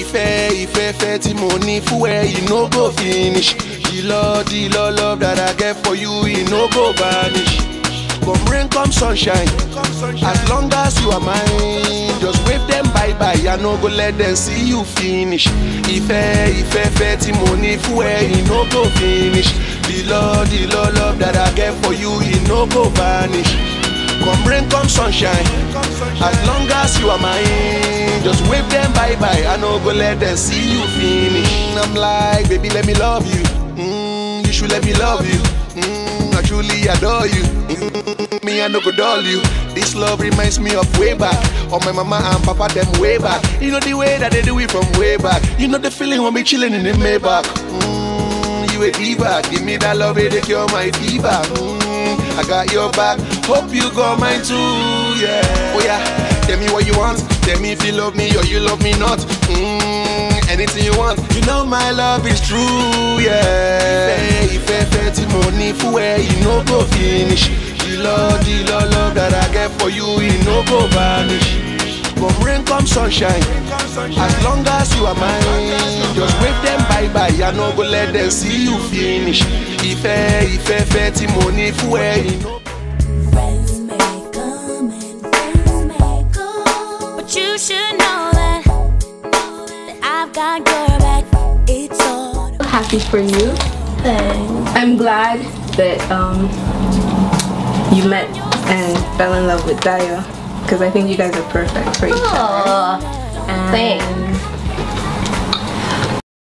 ìfẹ́ ìfẹ́ fẹ́ tí mo ní fún ẹ e no go finish the love the love love that I get for you e no go vanish come rain come sunshine as long as you are mine just wave them bye bye I no go let them see you finish ìfẹ́ ìfẹ́ fẹ́ tí mo ní fún ẹ e no go finish the love the love love that I get for you e no go vanish. Come rain, come sunshine. As long as you are mine, just wave them bye bye. I no go let them see you finish. I'm like, baby, let me love you. Mm, you should let me love you. Mm, I truly adore you. Mm, me, I no go dull you. This love reminds me of way back. Of my mama and papa, them way back. You know the way that they do it from way back. You know the feeling when we chilling in the Maybach. Mm, you a diva. Give me that love, it cure my fever. Mm, I got your back. Hope you got mine too, yeah. Oh yeah, tell me what you want. Tell me if you love me or you love me not. Mm, anything you want. You know my love is true, yeah. Ìfẹ́ ìfẹ́ tí mo ní fún ẹ, you no go finish. The love, the love, love that I get for you, you no go vanish. Come rain, come sunshine. As long as you are mine, just wave them bye bye. I no go let them see you finish. Ìfẹ́ ìfẹ́ fẹ́ tí mo ní fún ẹ, you no. Friends may come and friends may go, but you should know that, that I've got your back. It's all. happy for you. I'm glad that um, you met and fell in love with Dayo because I think you guys are perfect for each other. And thanks.